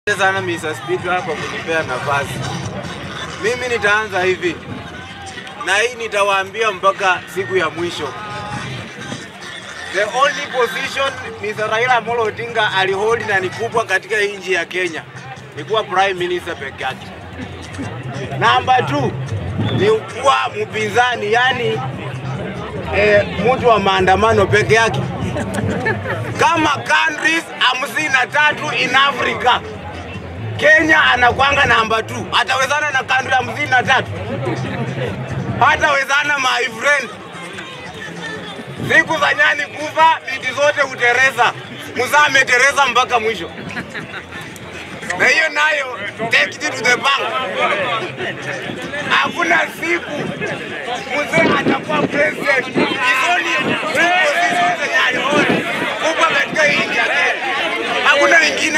sana Mr. Speaker kwa kunipea nafasi. Mimi nitaanza hivi na hii nitawaambia mpaka siku ya mwisho. The only position Mr. Raila Amolo Odinga alihold na ni kubwa katika hii nchi ya Kenya ni kuwa prime minister peke yake. Namba 2 ni kuwa mpinzani, yani eh, mtu wa maandamano peke yake kama countries hamsini na tatu in Africa. Kenya anakwanga namba 2. Atawezana na country hamsini na tatu? Hatawezana my friend. Siku za nyani kufa, bibi zote hutereza. Mzaa ametereza mpaka mwisho, na hiyo nayo take it to the bank. Hakuna siku mzee atakuwa president. It's only two positions zenye alihold kubwa katika hii nchi ya Kenya, hakuna wengine.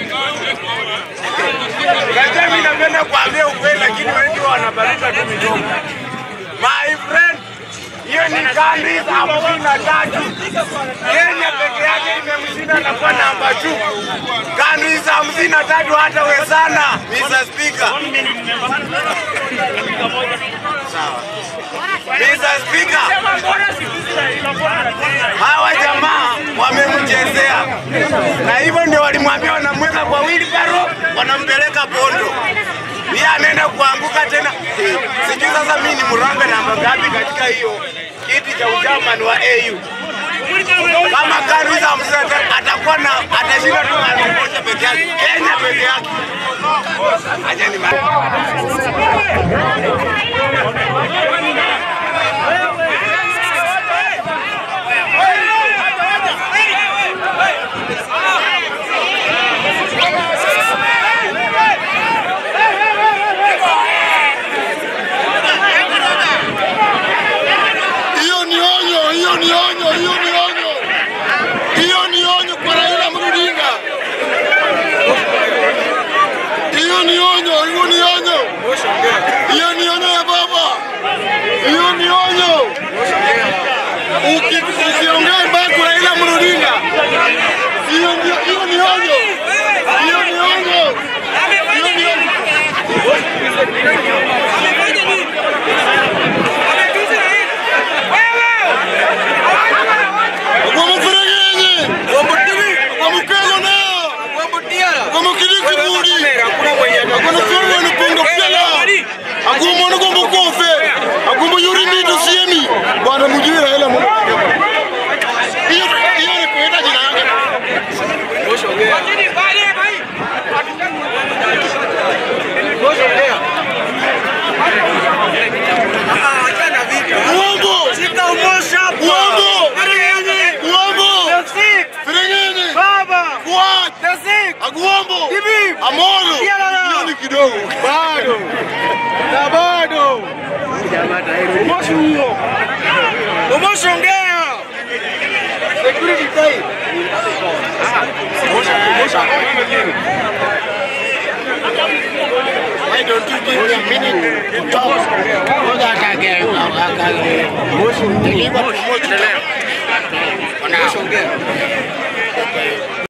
Najua mimi napenda kuambia ukweli, lakini wengi wanabaruka tu midomo. My friend, hiyo ni countries hamsini na tatu. Kenya peke yake imemshinda na kuwa namba 2. Countries hamsini na tatu hatawezana, Mr. Speaker. Sawa. Mr. Speaker, hawa jamaa wamemchezea, na hivyo ndio walimwambia wanamweka kwa wheelbarrow, wanampeleka Bondo. Yeye anaenda kuanguka tena. Eh, Sijui sasa mimi ni mrambe namba ngapi katika hiyo kiti cha uchairman wa AU. Kama countries hamsini na tatu atakuwa na atashinda tu mara moja peke yake, Kenya peke yake. Acha ni Hiyo ni onyo, hiyo ni onyo, hiyo ni onyo, hiyo ni onyo kwa Raila Amolo Odinga. Hiyo ni onyo, hiyo ni onyo, hiyo ni onyo ya baba, hiyo ni onyo. Uki- Ukiongea mbaya kwa Raila Amolo Odinga, hiyo ndio- hiyo ni onyo, hiyo ni onyo, hiyo ni onyo. Wamuferegenye, wamukelo nao, wamukili kiburi, wakunufuru wanupunga pyala, agumona gombo kofe, agumbo yuri mitu siemi, bwana mujui Raila Amolo Odinga. Hiyo hiyo ni kuita jina yake. Uongo, uongo, uongo, Ferengeni, Fuad, Agwambo, Amolo, hiyo ni kidogo. Bado. Na bado. Umosongea. Security tight. Why don't you give me a minute to talk? Ngoja akage akage. Deliver to Moshi.